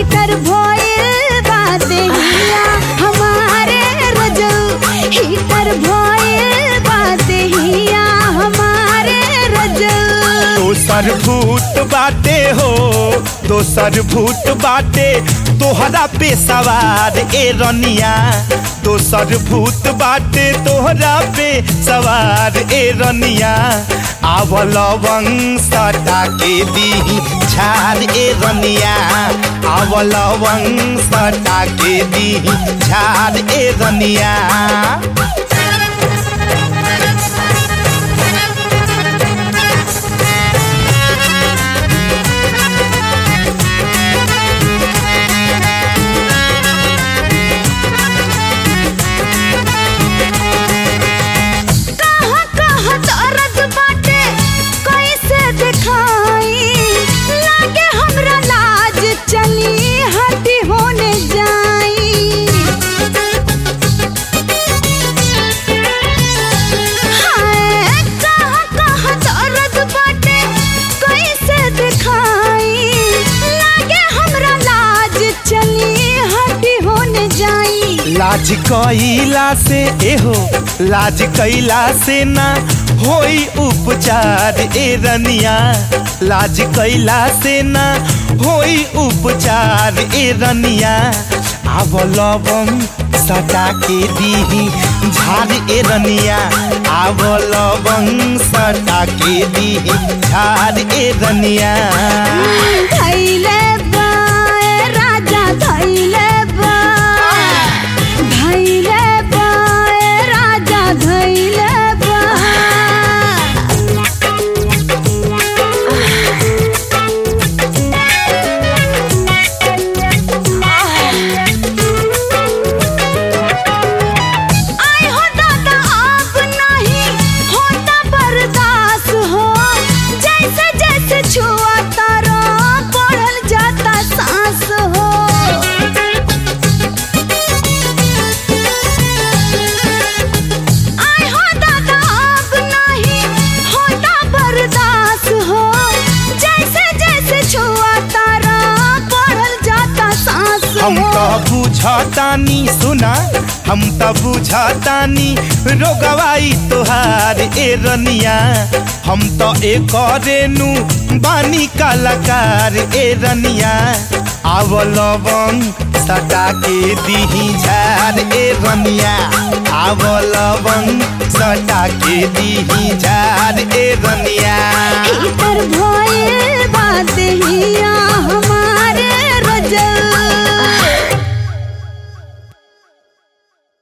heater भइल बा देहिया हमारे रजऊ हीटर भइल बा देहिया हमारे रजऊ दोसर भूत बाटे हो दोसर भूत बाटे तोहरा पे सवार ए रनिया दोसर भूत बाटे तोहरा पे सवार ए रनिया आवल वंश के दी झार ए रनिया आवल वंश के दी झार ए रनिया कहाँ कहाँ दर्द बाटे कैसे दिखाई लागे हमरा लाज चली हड्डी होने जाई हाय कहाँ कहाँ दर्द बाटे कैसे दिखाई लागे हमरा लाज चली हड्डी होने जाई लाज कैला से एहो लाज कैला से ना होई उपचार ए रनिया लाज कैला से ना होई उपचार ए रनिया आव लवंग सटा के दी झार ए रनिया आव लवंग सटा के दी झार ए रनिया धैले बा ए राजा धैले बा धैले बा ए राजा धैले बा आई हो दादा आप नहीं होता बर्दाश्त हो जैसे जैसे छुआ तारा बढ़ल जाता सांस हो आई हो दादा आप नहीं होता बर्दाश्त हो जैसे जैसे छुआ तारा बढ़ल जाता सांस हम हो तो बुझतानी सुना हम तो बुझतानी रोगवाई तोहार ए रनिया हम तो एक रेनु बानी कलाकार ए रनिया आव लवंग सटा के दीही झार ए रनिया आव लवंग सटा के दीही झार ए रनिया